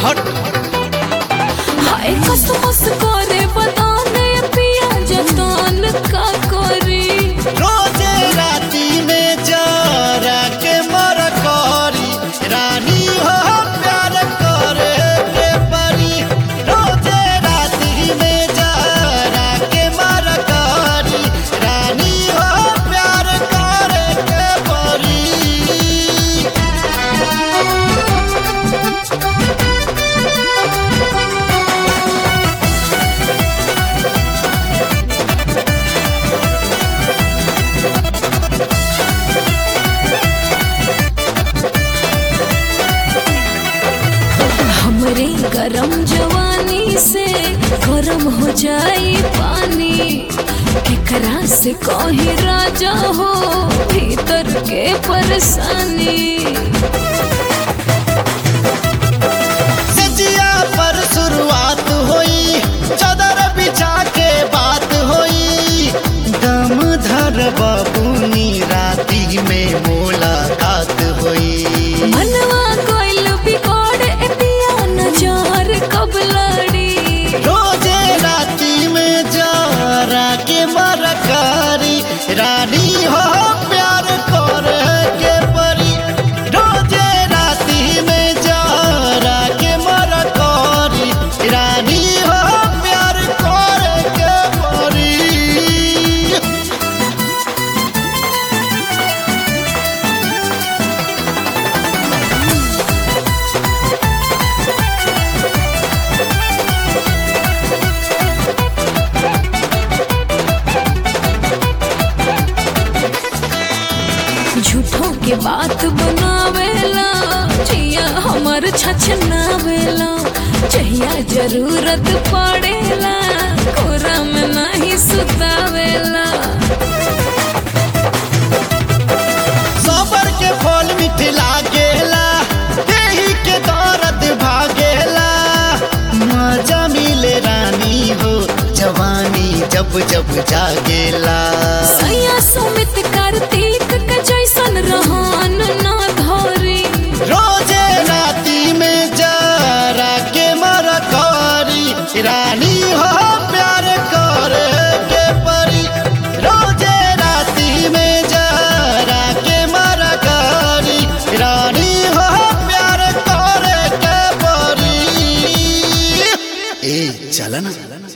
हट हाय कसमस करे बताने पिया जतन का करी रोजे राती में जरा के मर करी रानी हो प्यार करे के परी रोजे राती में जरा के मर करी रानी हो प्यार करे के परी हमरे गरम जवानी से गरम हो जाई पानी केकरा से कही राजा हो भीतर के परेशानी सजिया पर शुरुआत होई चादर बिछा के बात होई दम धर बाबूनी राती में मुलाकात होई मनवा कोइल बिगड़ ए पिया नजर कब लड़ी रोजे राती में जरा के मरकारी रानी हो प्यार करे के परी रोजे राती में जरा के मरकारी रानी हो प्यार करे के परी झूठों के बात बनावेला जिया हमर छछनावेला जहिया जरूरत पड़ेला कोरा में नहीं सुतावेला सबर के फल मीठ लागेला देही के दर्द भागेला मजा मिले रानी हो जवानी जब जब जागेला सैया सुमित कार्तिक के जैसन रहन ना धरी रोजे राती में जरा के मरकारी रानी हो प्यार करे के परी रोजे राती में जरा के मरकारी रानी हो प्यार करे के परी ए चलना